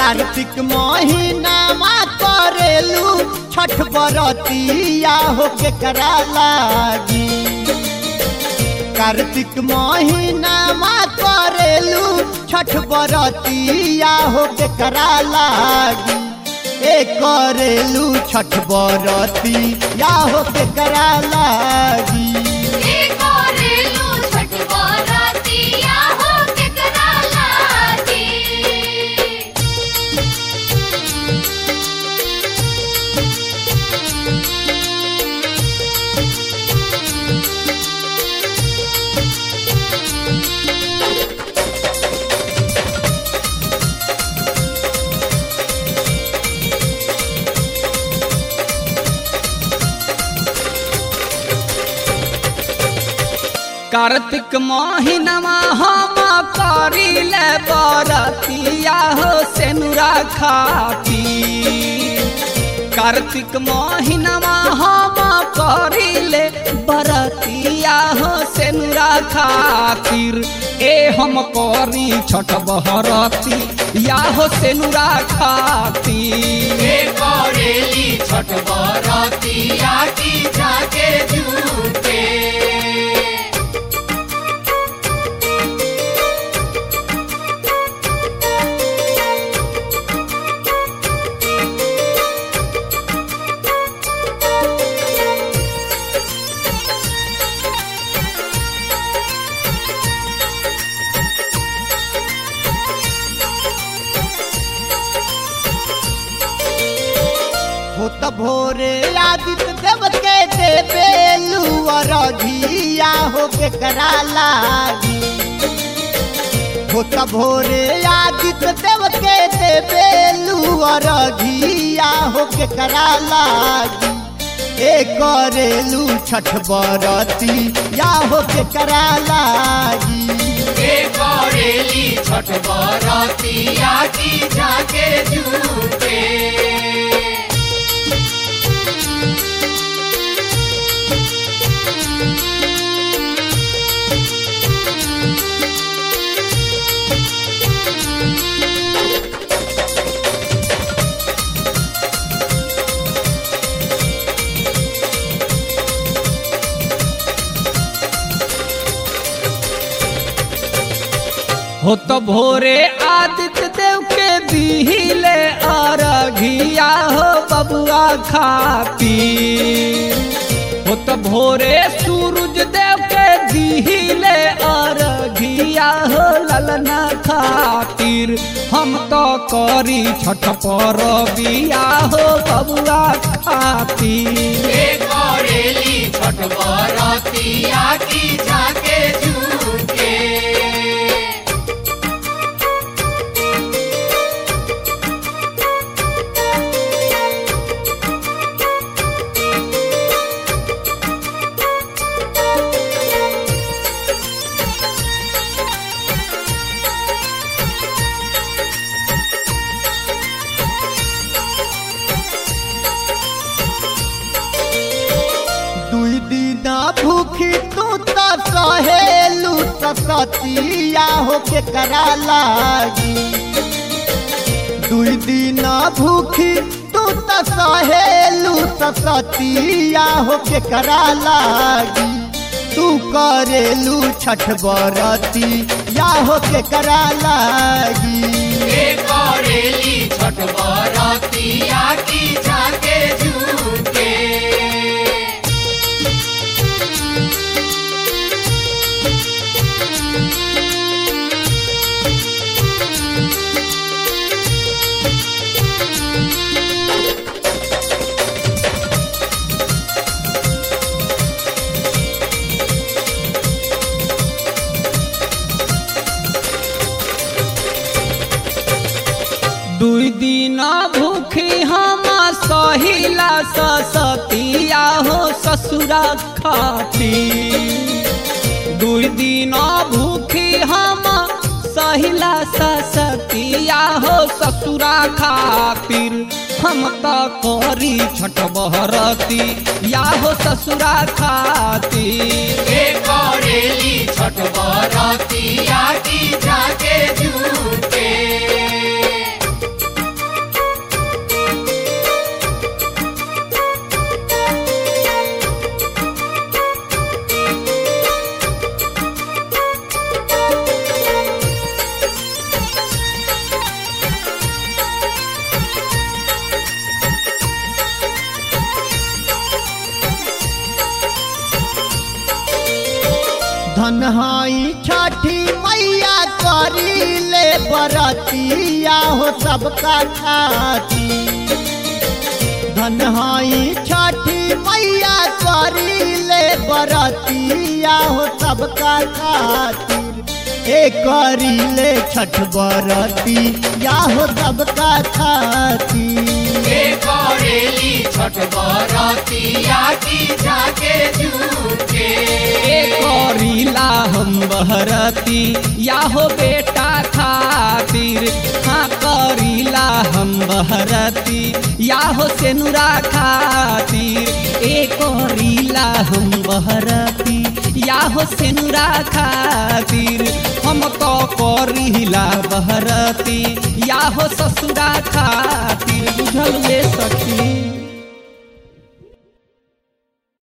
कार्तिक महीना मा करेलू छठ बरतिया हो के करा लागी कार्तिक महीना मा करेलू छठ बरतिया हो के करा लागी ए करेलू छठ बरतिया हो के करा लागी ए करेलू छठ बरतिया हो केकरा लागी कार्तिक महीनमा हम करिले बरतिया हो सेनुरा खाती कार्तिक महीनमा हम करिले बरतिया हो सेनुरा खातिर ए हम करी छठ बहरती या हो सेनुरा खातिर ए करेली छठ बरतिया की जाके झूठे हो त भोरे आदित्य देव के देवेलू अरघिया हो के करा लागी हो त भोरे आदित्य देव के देवेलू अरघिया हो के करा लागी ए करेलू छठ बरती या हो के करा लागी ए करेली छठ बरतिया की जाके झूठे हो तो भोरे आदित्य देव के दिहिले अरघिया हो बबुआ खाती हो तो भोरे सूरज देव के दिहिले अरघिया हो ललना खातिर हम तो करी छठ पर बिया हो बबुआ खातिर ए करेली छठ बरतिया की जाके झूठे दुई दिन भूखी तू तो सहेलू तो सतिया हो के करा लागी दुई दिन भूखी तू तो सहेलू तो सतिया हो के करा लागी तू करेलू छठ बरती या हो के करा लागी ए करेली छठ बरतिया की जाके झूठे दुई दिन भूखी हम सहिला सतिया हो ससुरा खाती दुई दिन भूखी हम सहिला सतिया हो ससुरा खातिर हम तो करी छठ बहरती या हो ससुरा खातिर ए करेली छठ बरतिया की जाके झूठे धन हाई छठी मैया करी ले बरतिया हो सबका खाती धन हाई छठी मैया करी ले बरतिया हो सबका खातिर ए करी ले छठ बरती या हो सबका खातिर के करेली छठ बरतिया की झाके झूके ए करीला हम बहरती या हो बेटा खातिर हाँ करीला हम बहरती या हो सेनुरा खातिर ए करीला हम बहरती या हो सेनुरा खातिर हम तो करीला बहरती या हो ससुरा खातिर बुझल ये सखी